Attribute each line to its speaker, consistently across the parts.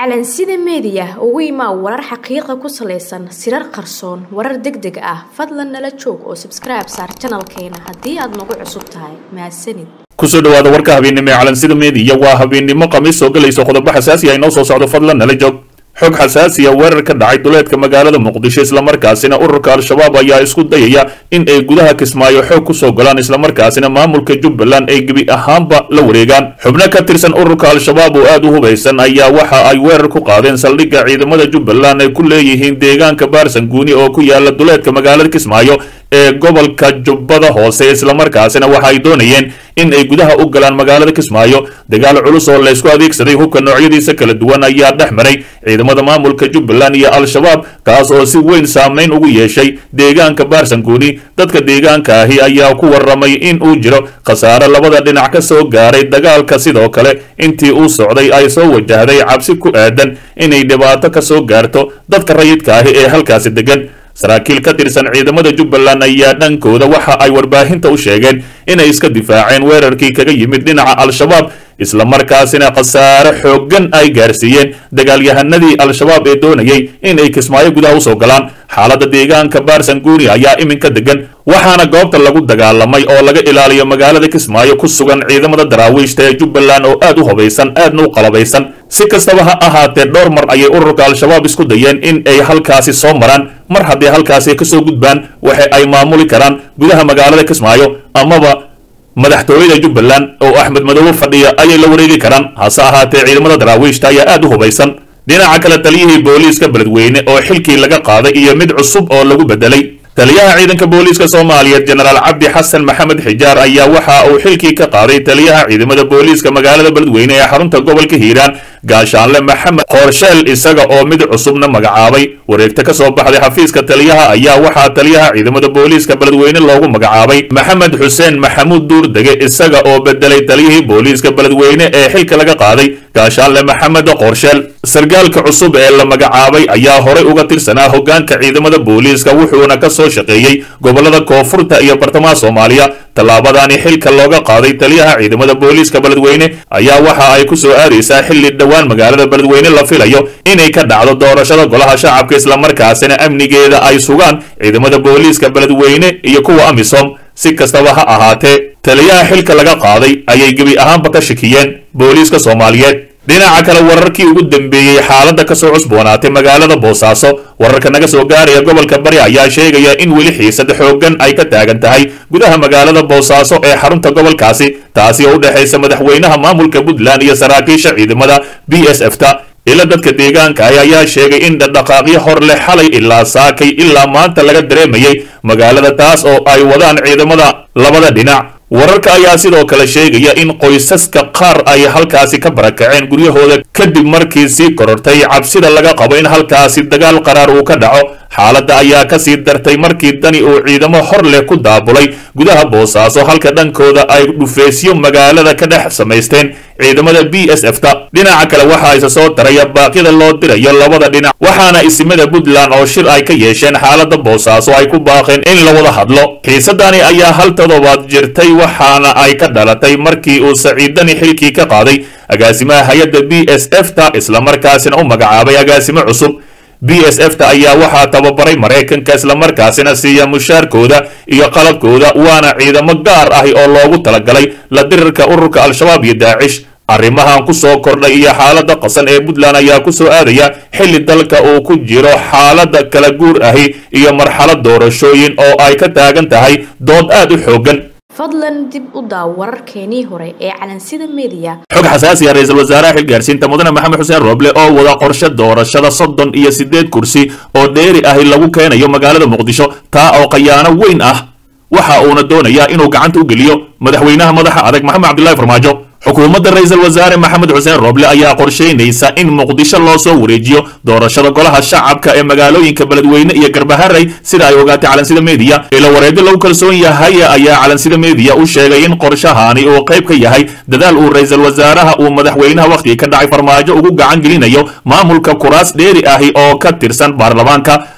Speaker 1: calansida meediya ugu imaa warar xaqiiqa ku salaysan sirar qarsoon warar deg deg ah fadlan nala joog oo sabskribe saar janalkeena haddii aad nagu cusub tahay mahadsanid
Speaker 2: kusoo dhawaada warka habeennimo ee calansida meediya waa habeennimo khamiis soo gelayso qodobo xasaasi ah inoo soo socdo fadlan nala joog xog xasaasiya weerar ka dhacay duleedka magaalada muqdisho islamarkaasina ururka al-shabaab ayaa isku dayaya in ay gudaha kismaayo xoog kusoo galaan islamarkaasina maamulka jubbaland ay gebi ahaanba la wareegaan xubno ka tirsan ururka al-shabaab oo aad u hubaysan ayaa waxa ay weerar ku qaadeen saldhigga ciidamada jubbaland ay ku leeyihiin deegaanka baarsanguuni oo ku yaala duleedka magaalada kismaayo ee gobolka jubbada hoose islamarkaasina waxa ay doonayeen in ay gudaha u galaan magaalada kismaayo dagaal culus oo laysku adeegsaday hubka noocyadiisa kala duwan ayaa dhex maray ciidamada maamulka jubbaland iyo al-shabaab kaas oo si weyn saameyn ugu yeeshay deegaanka baarsanguuni dadka deegaanka ahi ayaa ku warramay in uu jiro khasaare labada dhinac ka soo gaaray dagaalka sidoo kale intii uu socday ay soo wajahday cabsi ku aadan inay dhibaato ka soo gaarto dadka rayidka ahi ee halkaasi degan saraakiil ka tirsan ciidamada jubbaland ayaa dhankooda waxa ay warbaahinta u sheegeen inay iska difaaceen weerarkii kaga yimid dhinaca al-shabaab islamarkaasina khasaare xooggan ay gaarsiiyeen dagaalyahanadii al-shabaab ee doonayay in ay kismaayo gudaha usoo galaan xaaladda deegaanka baarsanguuni ayaa iminka degan waxaana goobta lagu dagaalamay oo laga ilaaliyo magaalada kismaayo ku sugan ciidamada daraawiishta ee jubbaland oo aad u hubaysan aadna u qalabaysan si kastaba ha ahaatee dhowr mar ayay ururka al-shabaab isku dayeen in ay halkaasi soo maraan mar haddii halkaasi kasoo gudbaan waxa ay maamuli karaan gudaha magaalada kismaayo amaba madaxtooyada jubbaland oo axmed madoobe fadhiya ayay la wareegi karaan hase ahaatee ciidamada daraawiishta ayaa aad u hubaysan dhinaca kale taliyihii booliiska beledweyne oo xilkii laga qaaday iyo mid cusub oo lagu bedelay taliyaha ciidanka booliiska soomaaliyeed jenaraal cabdi xasan maxamed xijaar ayaa waxa uu xilkii ka qaaday taliyaha ciidamada booliiska magaalada beledweyne ee xarunta gobolka hiiraan gaashaanle maxamed qoorsheel isaga oo mid cusubna magacaabay wareegta ka soo baxday xafiiska taliyaha ayaa waxaa taliyaha ciidamada booliiska beledweyne loogu magacaabay maxamed xuseen maxamuud duurdege isaga oo bedelay taliyihii booliiska beledweyne ee xilka laga qaaday gaashaanle maxamed qoorsheel sargaalka cusub ee la magacaabay ayaa horay uga tirsanaa hogaanka ciidamada booliiska wuxuuna ka soo shaqeeyey gobolada koonfurta iyo bartamaha soomaaliya tallaabadani xilka looga qaaday taliyaha ciidamada booliiska beledweyne ayaa waxa ay ku soo aadaysaa xilli dhowaan magaalada beledweyne la filayo inay ka dhacdo doorashada golaha shacabka islamarkaasina amnigeeda ay sugaan ciidamada booliiska beledweyne iyo kuwa amisom si kastaba ha ahaatee taliyaha xilka laga qaaday ayay gebi ahaanba ka shakiyeen booliiska soomaaliyeed dhinaca kale wararkii ugu dambeeyey xaaladda kasoo cusboonaatay magaalada boosaaso wararka naga soo gaaraya gobolka bari ayaa sheegaya in weli xiisad xooggan ay ka taagan tahay gudaha magaalada boosaaso ee xarunta gobolkaasi taasi oo u dhexaysa madaxweynaha maamulka puntland iyo saraakiisha ciidamada b s f ta ila dadka deegaanka ah ayaa sheegay in dhaqdhaqaaqyo hor leh xalay ilaa saakay ilaa maanta laga dareemayay magaalada taas oo ay wadaan ciidamada labada dhinac wararka ayaa sidoo kale sheegaya in qoysaska qaar ay halkaasi ka barakaceen guryahooda kadib markii sii korortay cabsida laga qabo in halkaasi dagaal qaraar uu ka dhaco xaaladda ayaa ka sii dartay markii dani uu ciidamo hor leh ku daabulay gudaha boosaaso halka dhankooda ay dhufeysyo magaalada ka dhex samaysteen ciidamada b s f ta dhinaca kale waxaa isa soo taraya baaqyada loo dirayo labada dhinac waxaana isimada puntland oo shir ay ka yeesheen xaaladda boosaaso ay ku baaqeen in la wada hadlo xiisadani ayaa hal toddobaad jirtay waxaana ay ka dhalatay markii uu saciidani xilkii ka qaaday agaasimaha hay-adda b s f ta islamarkaasina u magacaabay agaasimo cusub b s f ta ayaa waxaa tababaray maraykanka islamarkaasina siiya mushaarkooda iyo qalabkooda waana ciidamo gaar ahi oo loogu talagalay la dirirka ururka al-shabaab iyo daacish arrimahan ku soo kordhay iyo xaaladda qasan ee puntland ayaa ku soo aadaya xilli dalka uu ku jiro xaaladda kala guur ahi iyo marxalad doorashooyin oo ay ka taagan tahay dood aad u xooggan
Speaker 1: fadlan dib u daaw wararkeenii hore ee calansida meediya
Speaker 2: xog xasaasi ah ra-iisul wasaaraha xilgaarsiinta mudane maxamed xuseen rooble oo wada qorshe doorashada soddon iyo siddeed kursi oo dheeri ahi lagu keenayo magaalada muqdisho taa oo khayaano weyn ah waxa uuna doonayaa inuu gacanta u geliyo madaxweynaha madaxa adag maxamed cabdillahi farmaajo xukuumadda ra-iisul wasaare maxamed xuseen rooble ayaa qorshaynaysa in muqdisho loo soo wareejiyo doorashada golaha shacabka ee magaalooyinka beledweyne iyo garbaharey sida ay ogaatay calansida meediya ila wareegyo lagu kalsoon yahay ayaa calansida meediya u sheegay in qorshahani uu qayb ka yahay dadaal uu ra-iisul wasaaraha uu madaxweynaha wakhtiga ka dhacay farmaajo ugu gacan gelinayo maamulka kuraas dheeri ahi oo ka tirsan baarlamaanka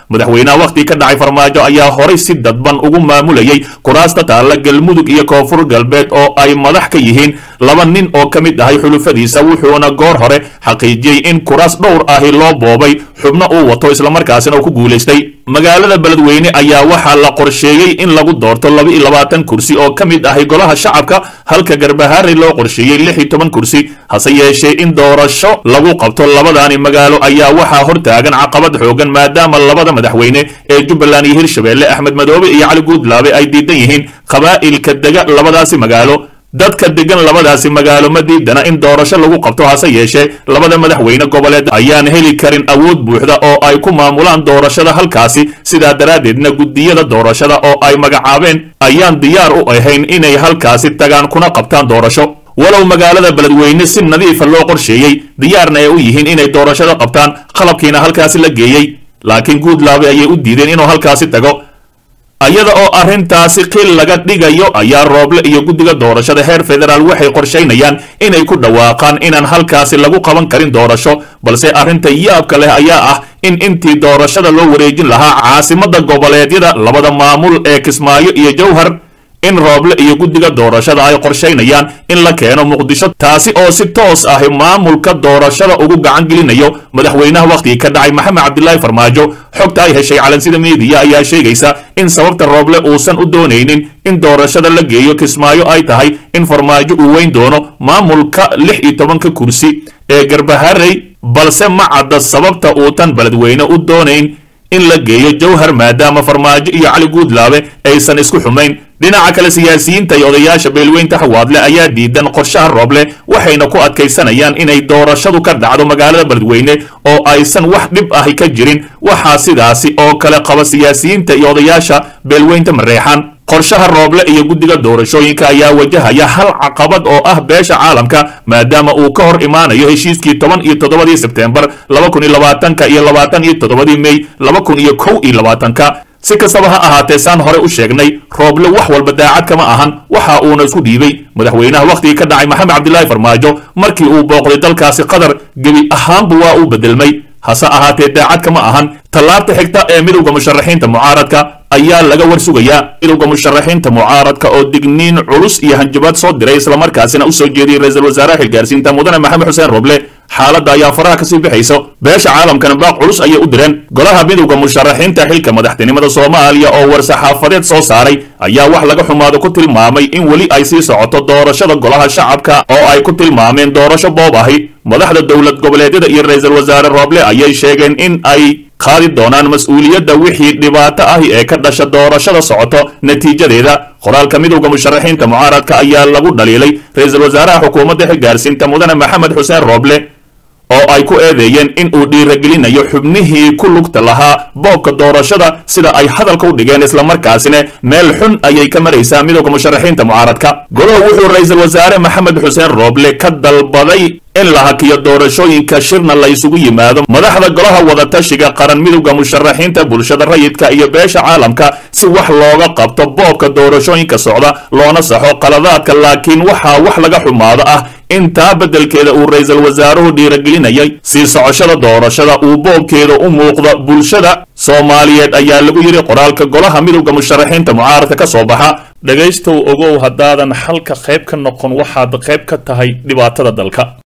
Speaker 2: madaxweynaha wakhti ka dhacay farmaajo ayaa horay si dadban ugu maamulayay kuraasta taalla galmudug iyo koonfur galbeed oo ay madax ka yihiin laba nin oo ka mid ahay xulufadiisa wuxuuna goor hore xaqiijiyey in kuraas dhowr ahi loo boobay xubno uu wato islamarkaasina uu ku guulaystay magaalada beledweyne ayaa waxaa la qorsheeyey in lagu doorto laba iyo labaatan kursi oo ka mid ahay golaha shacabka halka garbahaari loo qorsheeyey lix iyo toban kursi hase yeeshee in doorasho lagu qabto labadaani magaalo ayaa waxaa hortaagan caqabad xoogan maadaama labada madaxweyne ee jubbaland iyo hirshabeelle axmed madoobe iyo cali guudlaabe ay diidan yihiin qabaa'ilka dega labadaasi magaalo dadka degan labadaasi magaalo ma diidana in doorasho lagu qabto hase yeeshee labada madaxweyne goboleed ayaan heli karin awood buuxda oo ay ku maamulaan doorashada halkaasi sidaa daraaddeedna guddiyada doorashada oo ay magacaabeen ayaan diyaar u ahayn inay halkaasi tagaan kuna qabtaan doorasho walow magaalada beledweyne si nadiifa loo qorsheeyey diyaarna ay u yihiin inay doorashada qabtaan qalabkiina halkaasi la geeyey laakiin guudlaabe ayay u diideen inuu halkaasi tago ayada oo arrintaasi qil laga dhigayo ayaa rooble iyo guddiga doorashada heer federaal waxay qorshaynayaan inay ku dhawaaqaan inaan halkaasi lagu qaban karin doorasho balse arrinta yaabka leh ayaa ah in intii doorashada loo wareejin lahaa caasimadda goboleedyada labada maamul ee kismaayo iyo jowhar in rooble iyo guddiga doorashada ay qorshaynayaan in la keeno muqdisho taasi oo si toos ah maamulka doorashada ugu gacan gelinayo madaxweynaha wakhtigii ka dhacay maxamed cabdilaahi farmaajo xogta ay heshay calansida meediya ayaa sheegaysa in sababta rooble uusan u doonaynin in doorashada la geeyo kismaayo ay tahay in farmaajo uu weyn doono maamulka lix iyo tobanka kursi ee garbaharey balse ma cadda sababta uutan beledweyne u doonayn in la geeyo jowhar maadaama farmaajo iyo cali guudlaabe aysan isku xumayn dhinaca kale siyaasiyiinta iyo odayaasha beelweynta xawaadle ayaa diidan qorshaha rooble waxayna ku adkaysanayaan inay doorashadu ka dhacdo magaalada beledweyne oo aysan wax dhib ahi ka jirin waxaa sidaasi oo kale qaba siyaasiyiinta iyo odayaasha beelweynta mareexaan qorshaha rooble iyo guddiga doorashooyinka ayaa wajahaya hal caqabad oo ah beesha caalamka maadaama uu ka hor imaanayo heshiiskii toban iyo toddobadii sebteembar laba kun iyo labaatanka iyo labaatan iyo toddobadii mey laba kun iyo kow iyo labaatanka si kastaba ha ahaatee saan hore u sheegnay rooble wax walba daacad kama ahan waxa uuna isku dhiibay madaxweynaha wakhtigii ka dhacay maxamed cabdilaahi farmaajo markii uu booqday dalkaasi qatar gebi ahaanba waa uu bedelmay hase ahaatee daacad kama ahan tallaabta xigta ee midowda musharaxiinta mucaaradka ayaa laga war sugayaa midowda musharaxiinta mucaaradka oo digniin culus iyo hanjabaad soo diray islamarkaasina u soo jeediyey ra-iisul wasaaraha xilgaarsiinta mudane maxamed xuseen roble xaaladda ayaa faraha kasii bixayso beesha caalamkana baaq culus ayay u direen golaha midowda musharaxiinta xilka madaxtinimada soomaaliya oo war-saxaafadeed soo saaray ayaa wax laga xumaado ku tilmaamay in weli ay sii socoto doorashada golaha shacabka oo ay ku tilmaameen doorasho boob ahi madaxda dowlad goboleedyada iyo ra-iisul wasaare roble ayay sheegeen in ay qaadi doonaan mas-uuliyadda wixii dhibaato ahi ee ka dhasha doorashada socoto natiijadeeda qoraalka midowda musharaxiinta mucaaradka ayaa lagu dhaliilay ra-iisul wasaaraha xukuumadda xilgaarsiinta mudane maxamed xuseen roble oo ay ku eedeeyeen in uu dhiiragelinayo xubnihii ku lugta lahaa boobka doorashada sida ay hadalka u dhigeen islamarkaasina meel xun ayay ka maraysaa midowda musharaxiinta mucaaradka golaha wuxuu ra-iisul wasaare maxamed xuseen rooble ka dalbaday in la hakiyo doorashooyinka shirna la isugu yimaado madaxda golaha wadatashiga qaran midowda musharaxiinta bulshada rayidka iyo beesha caalamka si wax looga qabto boobka doorashooyinka socda loona saxo qaladaadka laakiin waxaa wax laga xumaado ah intaa beddelkeeda uu ra-iisul wasaaruhu dhiiragelinayay sii socoshada doorashada uu boobkeeda u muuqda bulshada soomaaliyeed ayaa lagu yidhi qoraalka golaha midowda musharaxiinta mucaaradka ka soo baxa dhegaystow ogow haddaadan xalka qayb ka noqon waxaad qayb ka tahay dhibaatada dalka